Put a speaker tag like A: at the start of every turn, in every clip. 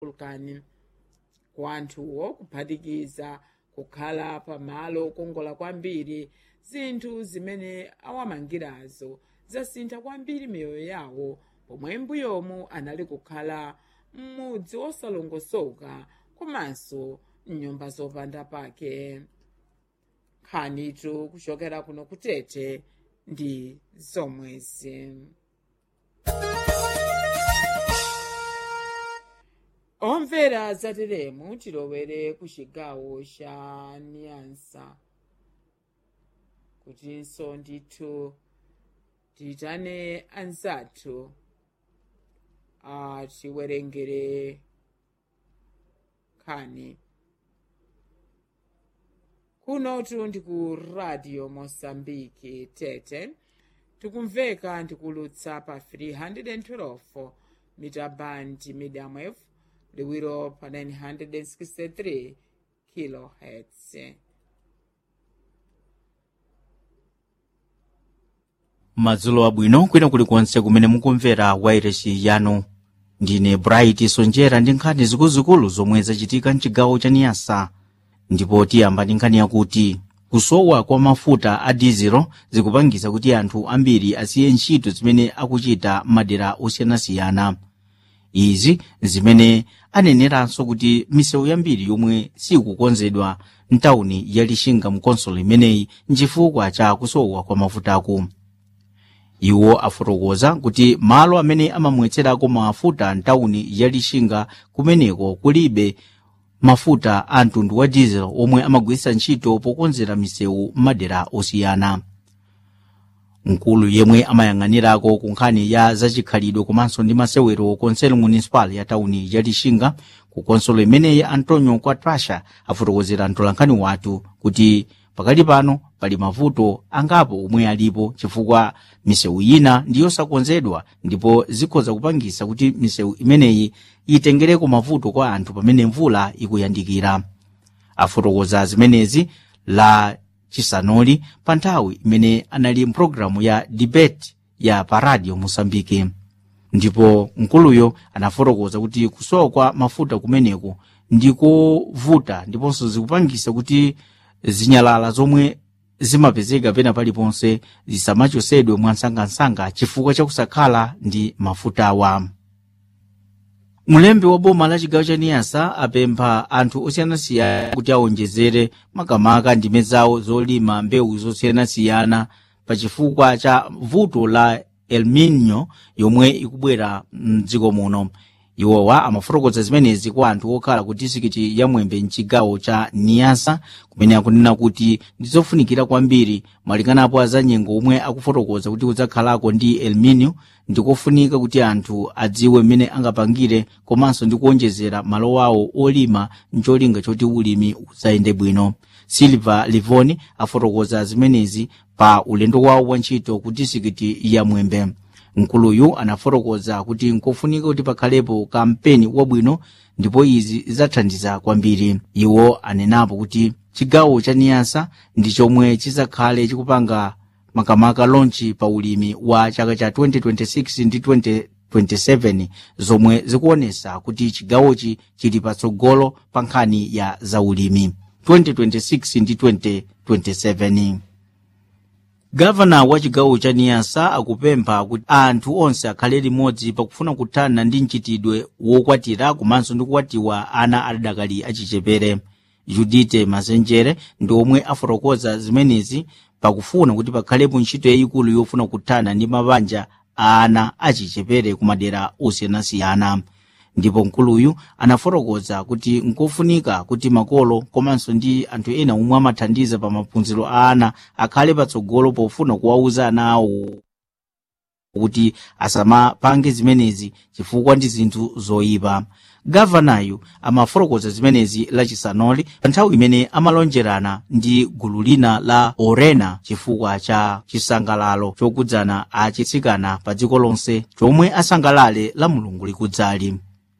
A: vulkani kwa anthuwo kuphatikiza kukhala pamalo okongola kwambiri zinthu zimene awamangirazo zasintha kwambiri miyoyo yawo pomwe mbuyomu anali kukhala m'mudzi osalongosoka komanso mnyumba zopanda pake nkhanitu kuchokera kuno kutete ndi zomwezi omvera zateremu tilowere ku chigawo cha niyansa kutinso ndithu tiyitane anzathu atiwerengere nkhani kunotu ndi ku radio mosambiki tete tikumveka ndikulutsa pa 312 mita band medium wave liwiro pa 963 kilohertz
B: madzulo abwino kwina kulikonse kumene mukumvera wairesi yanu ndine bright sonjera ndi nkhani zikuluzikulu zomwe zachitika mchigawo cha niyasa ndipo tiyamba ndi nkhani yakuti kusowa kwa mafuta a dizelo zikupangisa kuti anthu ambiri asiye ntchito zimene akuchita m'madera osiyanasiyana izi zimene aneneranso kuti misewu yambiri yomwe sikukonzedwa mtawuni ya lixinga mkonsolo imeneyi nchifukwa cha kusowa kwa mafutaku iwo afotokoza kuti malo amene amamwetserako mafuta mtawuni ya lixinga kumeneko kulibe mafuta a mtundu wa diesel omwe amagwiritsa ntchito pokonzera misewu m'madera osiyana mkulu yemwe amayang'anirako ku nkhani ya zachikhalidwe komanso ndi masewero konselo municipal ya tawuni ya lixinga ku konsolo imeneyi antonio quatrasha afotokozera mtolankhani wathu kuti pakali pano pali mavuto angapo omwe alipo chifukwa misewu ina ndi yosakonzedwa ndipo zikhoza kupangisa kuti misewu imeneyi itengereko mavuto kwa anthu pamene mvula ikuyandikira afotokoza zimenezi la chisanoli pa nthawi imene anali mpulogalamu ya debate ya pa radio mosambike ndipo mkuluyo anafotokoza kuti kusowa kwa mafuta kumeneko ndikovuta ndiponso zikupangisa kuti zinyalala zomwe zimapezeka pena paliponse zisamachosedwe mwansangansanga chifukwa chakusakhala ndi mafutawa mulembi wa boma la chigawo cha niyasa apempha anthu osiyanasiyana kuti awonjezere makamaka ndime zawo zolima mbewu zosiyanasiyana pa chifukwa cha vuto la el nino yomwe ikubwera mdziko muno iwowa amafotokoza zimenezi kwa anthu okhala ku disikiti ya mwembe mchigawo cha niyasa kumene akunena kuti ndizofunikira kwambiri malinganapo azanyengo omwe akufotokoza kuti kudzakhalako ndi el nino ndikofunika kuti anthu adziwe mmene angapangire komanso ndi kuonjezera malo awo olima ncholinga choti ulimi udzayende bwino silva livoni afotokoza zimenezi pa ulendo wawo wa ntchito ku disikiti ya mwembe mkuluyu anafotokoza kuti nkofunika kuti pakhalepo kampeni wabwino ndipo izi zidzathandiza kwambiri iwo anenapo kuti chigawo cha niyasa ndi chomwe chizakhale chikupanga makamaka lonchi pa ulimi wa chaka cha 2026 ndi 2027 zomwe zikuonesa kuti chigawochi chili patsogolo pa nkhani ya zaulimi 2026 ndi 2027 gavana wa chigawo cha niyasa akupempha kuti anthu onse akhale limodzi pakufuna kuthana ndi mchitidwe wokwatira komanso ndi kukwatiwa ana adakali achichepere judite mazenjere ndi omwe afotokoza zimenezi pakufuna kuti pakhalepo ntchito yayikulu yofuna kuthana ndi mabanja a ana achichepere ku madera osiyanasiyana ndipo mkuluyu anafotokoza kuti nkofunika kuti makolo komanso ndi anthu ena omwe amathandiza pa maphunziro a ana akhale patsogolo pofuna kuwauza ana awo kuti asamapange zimenezi chifukwa ndi zinthu zoyipa gavanayu amafotokoza zimenezi lachisanoli pa nthawi imene amalonjerana ndi gulu lina la orena chifukwa cha chisangalalo chokudzana achitsikana pa dziko lonse chomwe asangalale la mulungu likudzali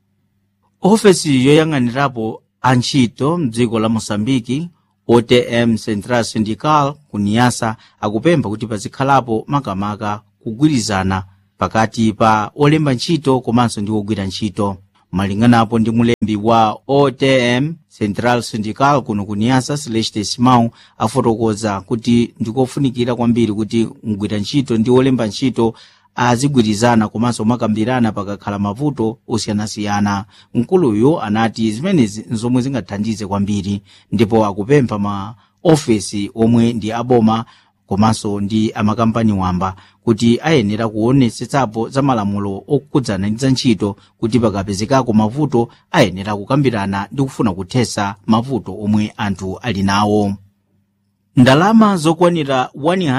B: ofesi yoyang'anirapo antchito mdziko la mosambiki otm central syndical ku niyasa akupempha kuti pazikhalapo makamaka kugwirizana pakati pa olemba ntchito komanso ndi ogwira ntchito malinganapo ndi mulembi wa otm central syndical kuno ku niasa celeste simão afotokoza kuti ndikofunikira kwambiri kuti mgwira ntchito ndi olemba ntchito azigwirizana komanso makambirana pakakhala mavuto osiyanasiyana mkuluyu anati zimenezi nzomwe zingathandize kwambiri ndipo akupempha ma ofesi omwe ndi aboma komanso ndi amakampani wamba kuti ayenera kuonetsetsapo za malamulo okhudzana ndi za ntchito kuti pakapezekako mavuto ayenera kukambirana ndi kufuna kuthesa mavuto omwe anthu ali nawo ndalama zokwanira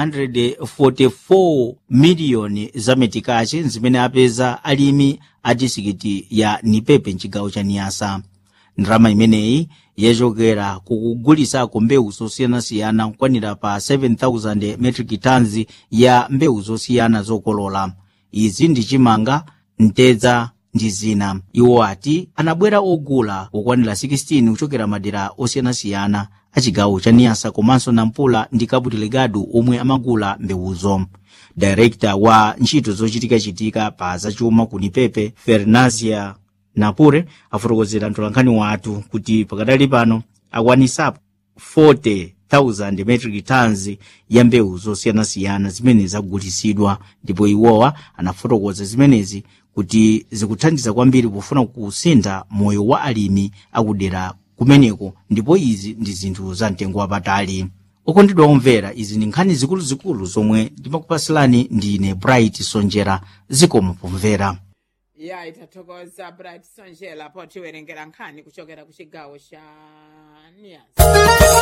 B: 144 miliyoni za metikachi zimene apeza alimi a disikiti ya nipepe mchigawo cha niyasa ndalama imeneyi yachokera kukugulisako mbewu zosiyanasiyana kukwanira pa 7000 metric tons ya mbewu zosiyana zokolola izi ndi chimanga mtedza ndi zina iwo ati anabwera ogula okwanira 16 kuchokera madera osiyanasiyana a chigawo cha niyasa komanso nampula ndi cabo delgado omwe amagula mbewuzo direkta wa ntchito zochitikachitika pa zachuma ku nipepe fernazia napure afotokozera mtolankhani wathu kuti pakadali pano akwanisapo 40,000 metric tons ya mbewu zosiyanasiyana zimene zagulisidwa ndipo iwowa anafotokoza zimenezi kuti zikuthandiza kwambiri pofuna kusintha moyo wa alimi akudera kumeneko ndipo izi ndi zinthu za mtengo wapatali okondedwa omvera izi ndi nkhani zikuluzikulu zomwe ndimakupasilani ndine bright sonjera zikomo pomvera
A: ya itathokoza bright sonjera potiwerengera nkhani kuchokera ku chigawo cha niyasa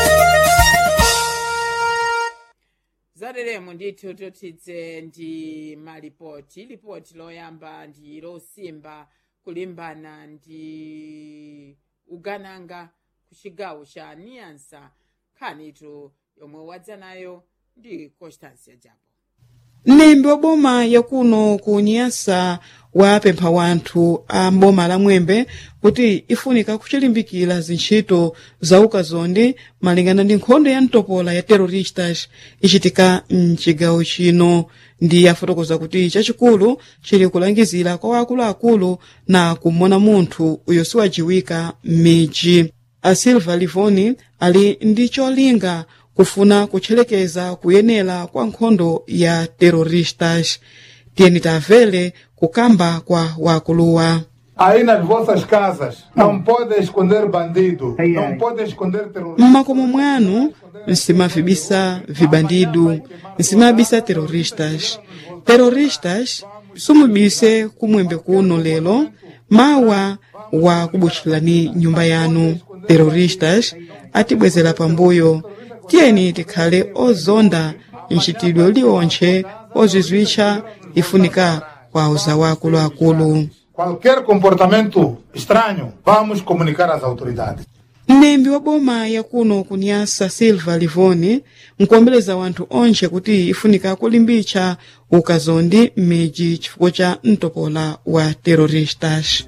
A: zateremo ndithu totidze ndi malipoti lipoti loyamba ndi losimba kulimbana ndi ugananga ku chigawo cha niyansa nkhanitu yomwe wadza nayo ndi constancia japo
C: mlembi wa boma yakuno ku nyasa wapempha wanthu a mboma la mwembe kuti ifunika kuchilimbikira zintchito za ukazondi malingana ndi nkhondo ya mtopola ya terroristas ichitika mchigawo chino ndi afotokoza kuti chachikulu chili kulangizira kwa wakuluakulu na kumona munthu uyo siwajiwika m'midzi a silva livoni ali ndi cholinga kufuna kutchelekeza kuyenera kwa nkhondo ya terroristas tiyeni tamvere kukamba kwa wakuluwa
D: Aí nas vossas casas não podem esconder bandido, não podem esconder terrorista.
C: mmakomo mwanu nsimavibisa vibandidu nsimabisa terroristas terroristas sumubise kumwembe kuno lero mawa wa kubutchulani nyumba yanu terroristas atibwezera pambuyo tiyeni tikhale ozonda mchitidwe uliwontche ozizwitcha ifunika kwa uzawa akuluakulu
D: Qualquer comportamento estranho, vamos comunicar às autoridades.
C: mlembi wa boma yakuno kunyasa silva livoni nkuombeleza wanthu onse kuti ifunika kulimbitsa ukazondi m'midzi chifukwa cha mtopola wa terroristas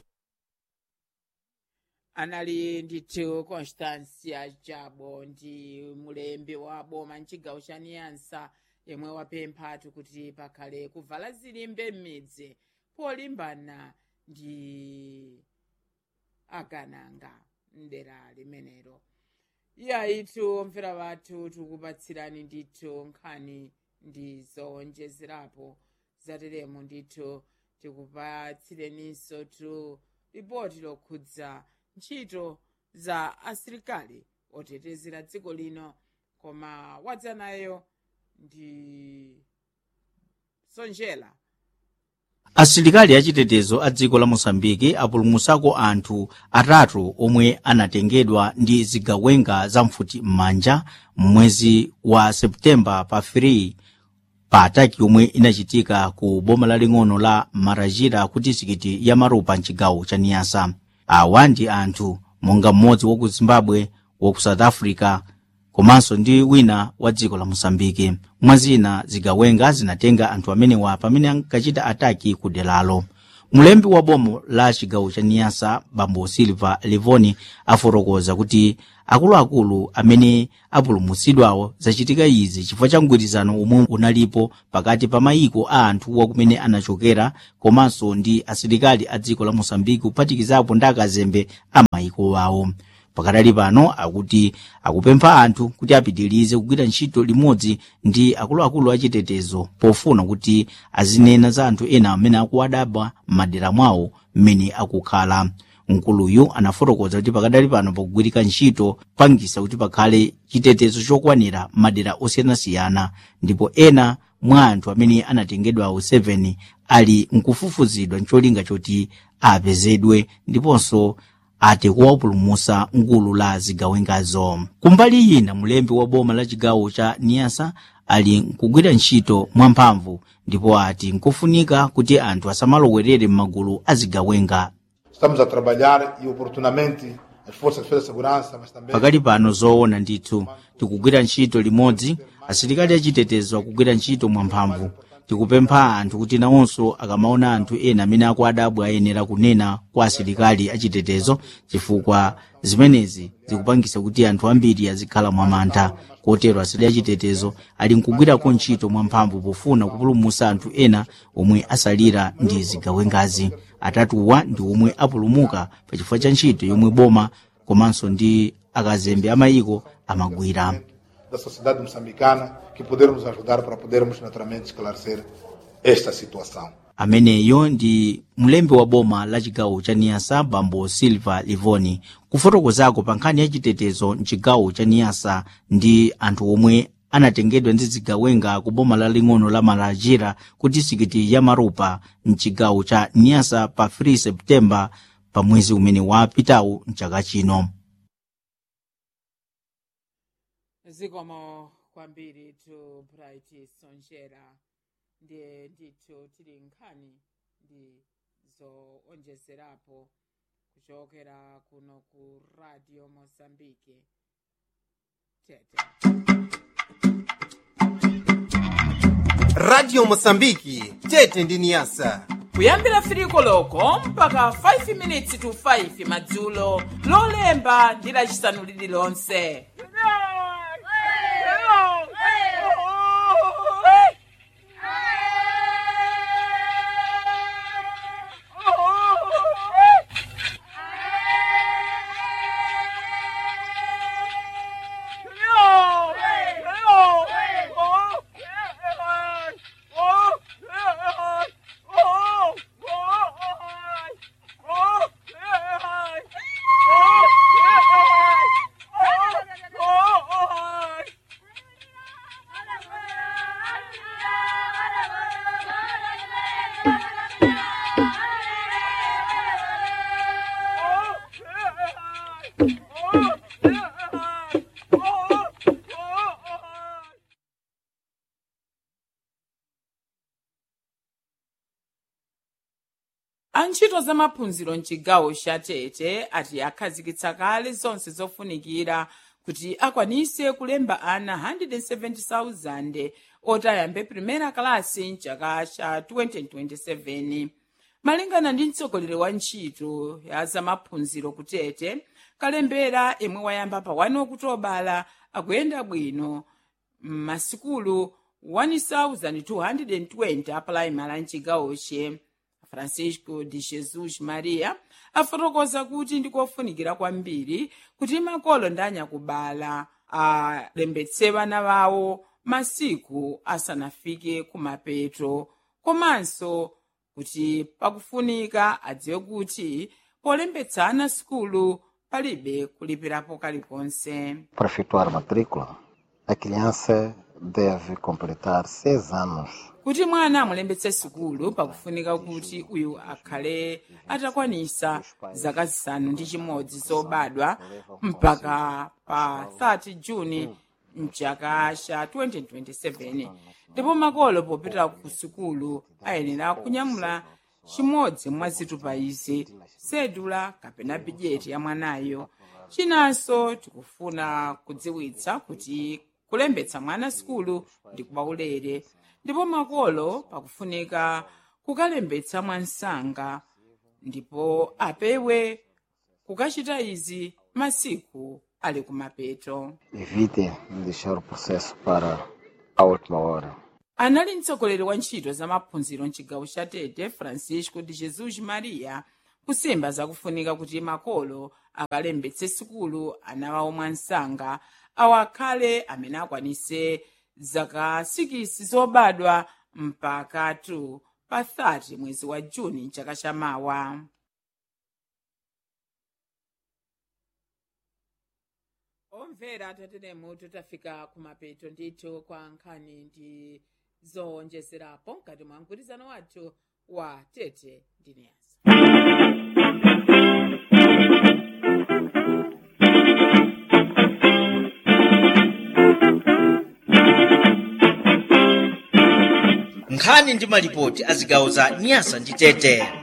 A: anali ndithu constancia jabo ndi mulembi wa boma mchigawo cha niyansa yemwe wapemphatu kuti pakhale kuvala zilimbe m'midzi polimbana ndi agananga mdera limenelo iyayitu omvera wathu tikupatsirani ndithu nkhani ndi zowonjezerapo zateremo ndithu tikupatsireninso tu ripoti lokhudza ntchito za asilikali otetezera dziko lino koma wadza nayo ndi sonjera
B: asilikali achitetezo a dziko la mosambiki apulumutsako anthu atatu omwe anatengedwa ndi zigawenga za mfuti m'manja mwezi wa septemba pa 3 pa ataki yomwe inachitika ku boma laling'ono la marajira ku disikiti ya marupa mchigawo cha niyasa awa ndi anthu monga mmodzi wa ku zimbabwe wa ku south africa komanso ndi wina wa dziko la mosambiki mwazina zigawenga zinatenga anthu amenewa pamene ankachita ataki ku deralo mulembi wa bomo la chigawo cha niyasa bambo silva livoni afotokoza kuti akuluakulu amene apulumutsidwawo zachitika izi chifukwa cha mgwirizano omwe unalipo pakati pa mayiko a anthu wakumene anachokera komanso ndi asilikali a dziko la mosambiki kuphatikizapo ndi akazembe a mayiko wawo pakadali pano akuti akupempha anthu kuti apitirize kugwira ntchito limodzi ndi akuluakulu achitetezo pofuna kuti azinena za anthu ena amene akuwadaba m'madera mwawo mmene akukhala mkuluyu anafotokoza kuti pakadali pano pakugwirika ntchito pangisa kuti pakhale chitetezo chokwanira madera osiyanasiyana ndipo ena mwa anthu amene anatengedwawo 7 ali nkufufuzidwa ncholinga choti apezedwe ndiponso ati kuwapulumusa ngulu la zigawengazo kumbali ina mulembi wa boma la chigawo cha niyasa ali nkugwira ntchito mwamphamvu ndipo ati nkofunika kuti anthu asamalowerere m'magulu azigawenga
D: Estamos a trabalhar e oportunamente as forças de defesa e segurança, mas também
B: pakali pano zoona ndithu tikugwira ntchito limodzi asilikali achitetezo akugwira ntchito mwamphamvu tikupempha anthu kuti nawonso akamaona anthu ena amene akuwadabwa ayenera kunena kwa asilikali achitetezo chifukwa zimenezi zikupangisa kuti anthu ambiri azikhala mwamantha kotero asilikali achitetezo ali nkugwirako ntchito mwamphamvu pofuna kupulumusa anthu ena omwe asalira ndi zigawengazi atatuwa ndi omwe apulumuka pachifukwa cha ntchito yomwe boma komanso ndi akazembe amayiko amagwira
D: da sociedade moçambicana que podermos ajudar para podermos naturalmente esclarecer esta situação.
B: ameneyo ndi mlembi wa boma la chigawo cha niyasa bambo silva livoni kufotokozako pa nkhani ya chitetezo mchigawo cha niyasa ndi anthu omwe anatengedwa ndi zigawenga ku boma laling'ono la malajira ku disikiti ya marupa mchigawo cha niyasa pa 3 septemba pa mwezi umene wapitawu mchaka chino
A: zikomo kwambiri tu bright sonjera ndiye ndithu tili nkhani ndi zoonjezerapo kuchokera kuno ku radio mozambique tete
E: radio mosambiki tete ndi niyasa
A: kuyambira firiko loko mpaka 5 minutes to 5 madzulo lolemba ndi lacisanu lililonse antchito za maphunziro mchigawo cha tete ati akhazikitsa kale zonse zofunikira kuti akwanise kulemba ana 170,000 oti ayambe primera kalasi mchaka cha 2027 malingana ndi mtsogoleri wa ntchito ya zamaphunziro kutete kalembera imwe wayamba pa 1 okutobala akuyenda bwino m'masikulu 1220 apulaimali mchigawoche francisco de jesus maria afotokoza kuti ndikofunikira kwambiri kuti makolo ndi anyakubala alembetse vana vawo masiku asanafike kumapeto komanso kuti pakufunika adziwe kuti polembetsa ana sikulu palibe kulipirapo kalikonse
F: Para efetuar a matrícula, a criança deve completar seis anos
A: kuti mwana amulembetse sikulu pakufunika kuti uyu akhale atakwanisa zaka zisanu ndi chimodzi zobadwa mpaka pa 30 juni mchaka cha 2027 ndipo makolo popita ku sikulu ayenera kunyamula chimodzi mwa zitupa izi sedula kapena bujeti ya mwanayo chinanso tikufuna kudziwitsa kuti kulembetsa mwana sikulu ndi kwaulere ndipo makolo pakufunika kukalembetsa mwansanga ndipo apewe kukachita izi masiku ali kumapeto
F: Evite deixar o processo para a última hora.
A: anali mtsogoleri wa ntchito za maphunziro mchigawo cha tete francisco de jesus maria kusimba zakufunika kuti makolo akalembetse sukulu ana awo mwansanga awo akhale amene akwanise zaka 6 zobadwa mpaka 2 pa 30 mwezi wa juni chaka chamawa omvera tateremu tutafika kumapeto ndithu kwa nkhani ndi zowonjezerapo mkati mwa mgwirizano wathu wa tete ndi niyasa
B: nkhani ndi malipoti a zigawo za nyasa ndi tete